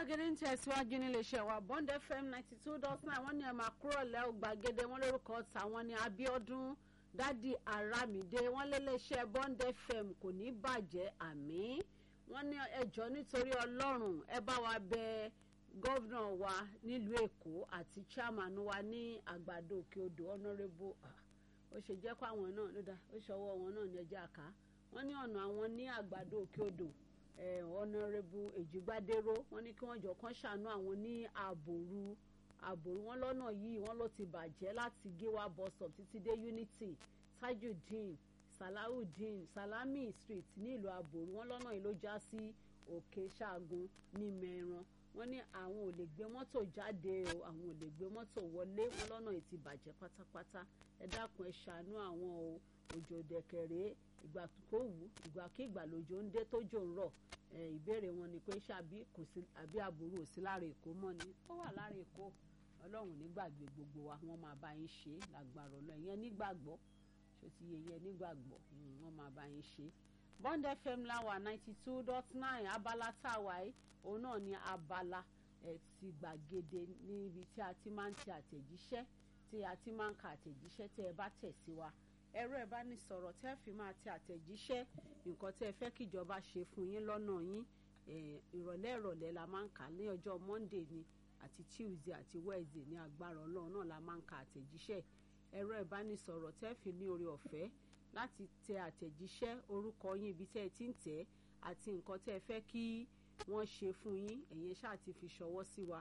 gbàgede ń tẹ̀síwájú nílé iṣẹ́ wa bond fm ninety two dot nine wọ́n ní ẹ̀ máa kúrò lẹ́ ò gbàgede wọn lórúkọ tàwọn ní abiodun dádì aramide wọ́n léléeṣẹ́ bond fm kò ní bàjẹ́ àmì wọ́n ní ẹjọ́ nítorí ọlọ́run ẹ bá wa bẹ gọ́vnà wa nílùú èkó àti chairman wa ní àgbàdo òkè odò honourable ó ṣe jẹ́ pé àwọn náà ló dá ó ṣọwọ́ wọn náà ní ẹjẹ́ àká wọ́n ní ọ̀nà àwọn ní àgbàdo òkè odò ọ̀nàrẹ́bù èjìgbádéró wọ́n ní kí wọ́n jọ kán ṣàánú àwọn ní àbòrú àbòrú wọn lọ́nà yìí wọ́n ló ti bàjẹ́ láti gíwá bus stop títí dé unity tajudeen salawudeen salami street ní ìlú àbòrú wọn lọ́nà yìí ló já sí òkè ṣaagun ní mẹ́ran wọ́n ní àwọn ò lè gbé mọ́tò jáde o àwọn ò lè gbé mọ́tò wọlé wọn lọ́nà yìí ti bàjẹ́ pátápátá ẹ dákun ẹ ṣàánú àwọn o òjò dẹ̀kẹ̀rẹ́ ìgbà tó wù ìgbàkigbà lòjò ń dé tójò ń rọ̀ ìbéèrè wọn ni pé ṣàbí kò sí àbí àbúrò sí lára èkó mọ́ ni ó wà lára èkó ọlọ́run nígbàgbé gbogbo wa wọ́n máa bá yín ṣe lágbára ọlọ́run ìyẹn nígbàgbọ́ ṣó ti yẹ yẹn nígbàgbọ́ wọ́n máa bá yín ṣe. bond fm láwà ninety two dot nine abala táwa yìí òun náà ni abala ẹ̀ ti gbàgede níbi tí a ti máa ń ti àtẹ̀jíṣẹ́ tí a ti máa ń ka àtẹ̀jíṣẹ́ tí ẹ bá tẹ̀ sí wa ẹ̀rọ ìbánisọ̀rọ̀ tẹ́ fi máa ti àtẹ̀jíṣẹ́ nǹkan tẹ́ fẹ́ kíjọba ṣe fún yín lọ́nà yín ìrọ̀lẹ́ ìrọ̀lẹ́ la máa ń kà ní ọjọ́ monday ni àti tuesday àti wednesday ní agbára ọlọ́run náà la máa ń ka àtẹ̀jíṣẹ́ ẹ̀rọ ìbánisọ̀rọ̀ tẹ́ fi ní oore ọ̀fẹ́ láti tẹ àtẹ̀jíṣẹ́ orúkọ yín ibi tẹ́ ẹ ti ń tẹ̀ àti nǹkan tẹ́ fẹ́ kí wọ́n ṣe fún yín ẹ̀yin ṣáà ti fi ṣọwọ́ sí wa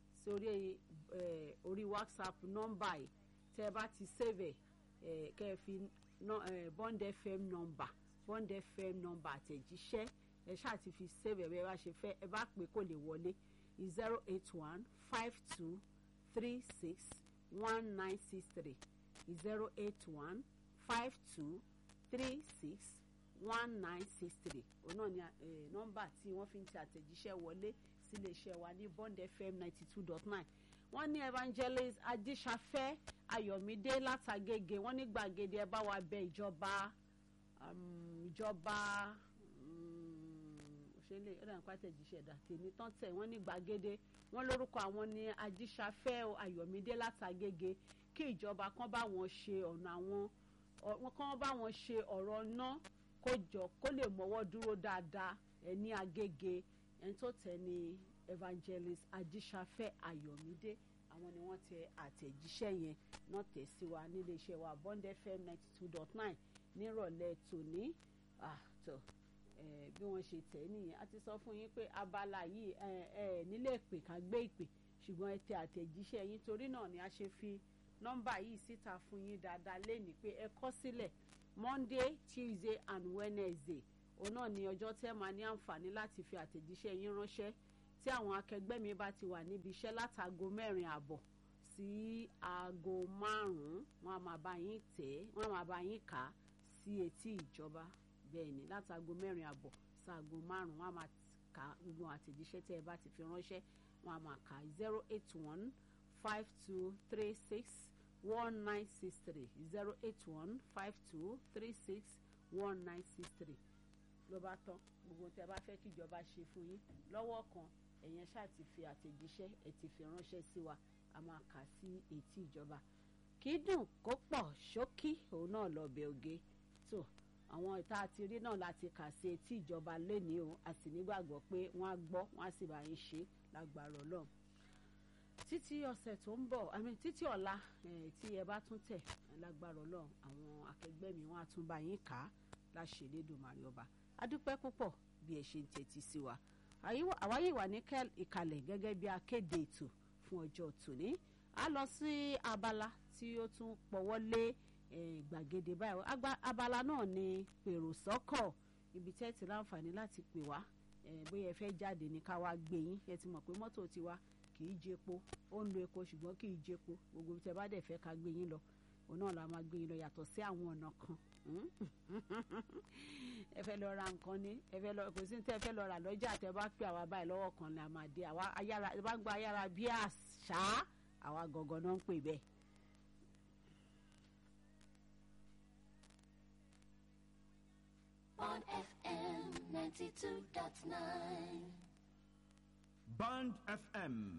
sórí orí whatsapp nọ́mbà yìí tẹ́ ẹ bá ti save ẹ̀ kẹ́ ẹ fi bond fm number bond fm number àtẹ̀jíṣẹ́ ẹ ṣáà ti fi save ẹ̀ bẹ́ẹ̀ bá ṣe fẹ́ ẹ bá pè kó lè wọlé zero eight one five two three six one nine six three zero eight one five two three six one nine six three òun náà ni nọ́mbà tí wọ́n fi ń ti àtẹ̀jíṣẹ́ wọlé sílé iṣẹ́ wa ní bond fm ninety two dot nine wọ́n ní evangelist adíṣafẹ́ ayọ̀mídé látàgègè wọ́n ní gbàgede ẹ bá wa bẹ ìjọba ìjọba òṣèlè ẹ̀rọ nǹkan àtẹ̀jíṣẹ́ ẹ̀dá tèmi tán tẹ̀ wọ́n ní gbàgede wọ́n lórúkọ àwọn ní adíṣafẹ́ ayọ̀mídé látàgègè kí ìjọba kan bá wọn ṣe ọ̀nà àwọn kan bá wọn ṣe ọ̀rọ̀ ná kó jọ kó lè mọ́wọ́ dúró dáadáa ẹ̀ ní agége ẹni tó tẹ̀ ní evangelist adíṣafẹ́ ayọ̀mídé àwọn ni wọ́n tẹ àtẹ̀jíṣẹ́ yẹn náà tẹ̀ sí wa nílé iṣẹ́ wa bond fm ninety two dot nine nírọ̀lẹ́ tòní àtọ̀ bí wọ́n ṣe tẹ̀ nìyẹn a ti sọ fún yín pé abala yìí ẹ ẹ nílé ìpè ká gbé ìpè ṣùgbọ́n ẹ tẹ àtẹ̀jíṣẹ́ yín torí náà ni a ṣe fi nọ́mbà yìí síta fún yín dáadáa lénìí pé ẹ kọ sílẹ̀ monday tuesday and wednesday òun náà ni ọjọ́ tẹ́ máa ní àǹfààní láti fi àtẹ̀jíṣẹ́ yín ránṣẹ́ tí àwọn akẹgbẹ́ mi bá ti wà níbi iṣẹ́ látago mẹ́rin àbọ̀ sí aago márùn-ún wọ́n á máa bá yín tẹ̀ wọ́n á máa bá yín kà á sí etí ìjọba bẹ́ẹ̀ ni látago mẹ́rin àbọ̀ sí aago márùn-ún wọ́n á máa kà gbogbo àtẹ̀jíṣẹ́ tẹ́ ẹ bá ti fi ránṣẹ́ wọ́n á máa kà zero eight one five two three six one nine six three zero eight one five two three six one nine six three ló bá tán gbogbo tẹ́ bá fẹ́ kíjọba ṣe fún yín lọ́wọ́ kan ẹ̀yẹn ṣáà ti fi àtẹ̀jíṣẹ́ ẹ̀ ti fi ránṣẹ́ sí wa a máa kà sí etí ìjọba kì í dùn kó pọ̀ ṣókí òun náà lọ bẹ oge tó àwọn ìta àti rí náà láti kà sí etí ìjọba lénìí o a sì nígbàgbọ́ pé wọ́n á gbọ́ wọ́n á sì bá yín ṣe lágbára ọlọ́run títí ọ̀sẹ̀ tó ń bọ̀ àmì títí ọ̀la tí ẹ bá tún tẹ̀ lágbára ọlọ́run àwọn akẹgbẹ́ mi wọ́n á tún bá yín kà á láṣẹ Elédùmarè ọba adúpẹ́ púpọ̀ bí ẹ ṣe ń tẹ́tí sí wa àwa yìí wà ní ìkàlẹ̀ gẹ́gẹ́ bí akéde ètò fún ọjọ́ tòní a lọ sí abala tí ó tún pọ̀wọ́ lé gbàgede báyìí abala náà ni pèrò sọ́kọ̀ ibi tẹ́ ti láǹfààní láti pè wá bóyá ẹ fẹ́ jáde ní ká wá gbé yín ẹ ti mọ̀ pé mọ́tò tiwa kì í jepo ó ń lo epo ṣùgbọ́n kì í jepo gbogbo tẹ́ bá dẹ̀ fẹ́ ká gbé yín lọ òun náà la máa gbé yín lọ yàtọ̀ sí àwọn ọ̀nà kan ẹ fẹ́ lọ ra nǹkan ní ẹ fẹ́ lọ kò sí tẹ́ ẹ fẹ́ lọ rà lọ́jà tẹ́ bá pè àwa báyìí lọ́wọ́ kan ni a máa dé àwa ayára ẹ bá ń gba ayára bí àṣà àwa gangan náà ń pè bẹ́ẹ̀. on FM 92.9. Band FM